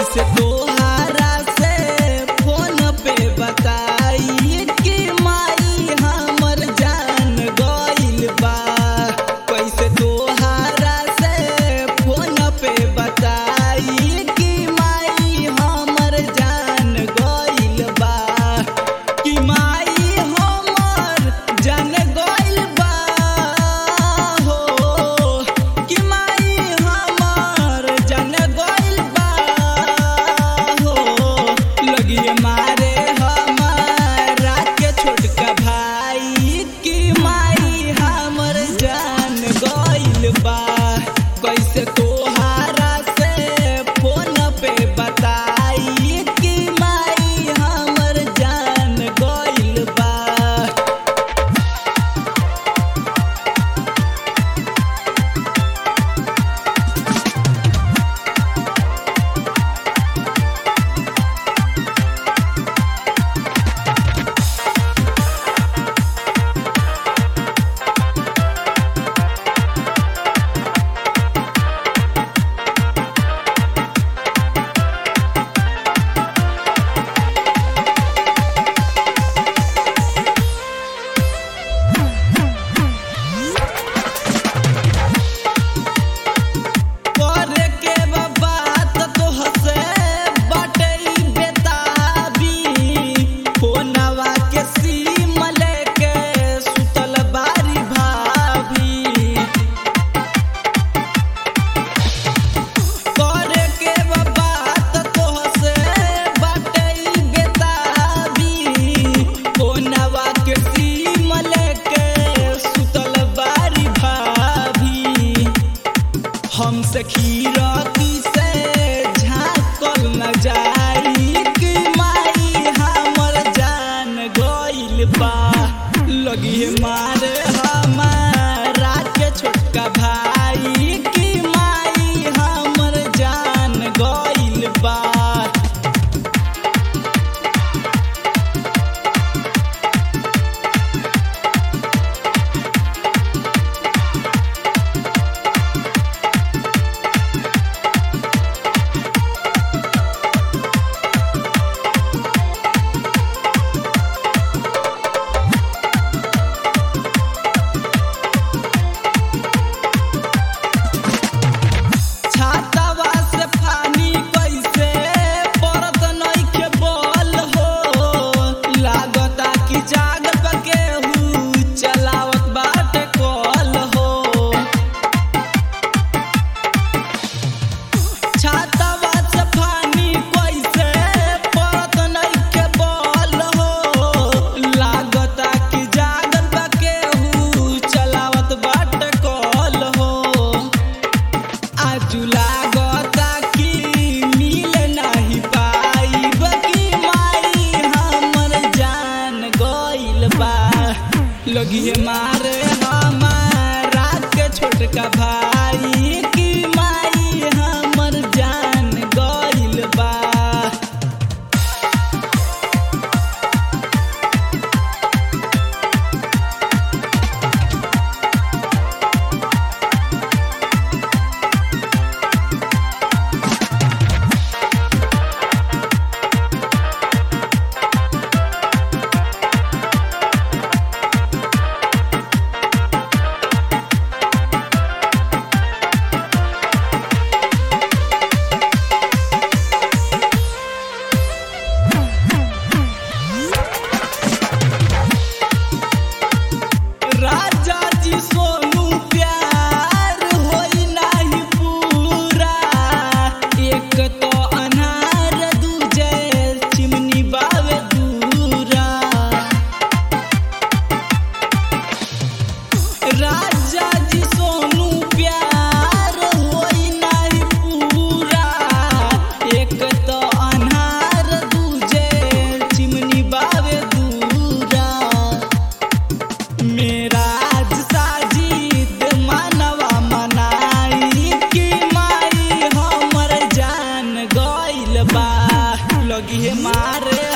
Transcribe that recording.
कैसे तोहारा से फोन पे बताई कि माई हमर जान गइल बा कैसे तोहारा से फोन पे बताई कि माई हमर जान गइल बा कि माई हमर जान गइल बा हो कि माई हमर जान गइल बा हो लगिए मारे हमारा के छोटका भाई कि माई हमर जान गइल बा कैसे तोहारा से फोन पे बताई कि माई हमर जान गइल बा करे के बा बात तोहसे बाटे ई बेताबी फोनवा के सीम लेके सुतल बारी भाभी करे के बा बात तोहसे बाटे ई बेताबी फोनवा के सीम लेके सुतल बारी भाभी हमसे खीरती से झाँकल न जाई कि माई हमर जान गइल बा लगी मारे हमारा के छोटका भाई कि माई हमर जान गइल बा छातावा से पानी कैसे परत नइखे बल हो लागता कि जाग पके हु चलावत बाटे कल हो छातावा से पानी कैसे परत नइखे बल हो लागता कि जाग पके हु चलावत बाटे कल हो आजू लागता कि मिल नाही पाइब कि माई हमर जान गइल बा लगिए मारे हमारा के छोटका भाई कि माई हमर जान गइल बा राजा जी सोनू प्यार होई नाही पूरा एक तो अनार दूजे चिमनी बावे दूरा राजा जी सोनू प्यार होई नाही पूरा एक तो अनार दूजे चिमनी बावे दूरा मेरा आज साजिद मानवा मनाई कि माई हमर जान गइल बा लगी मारे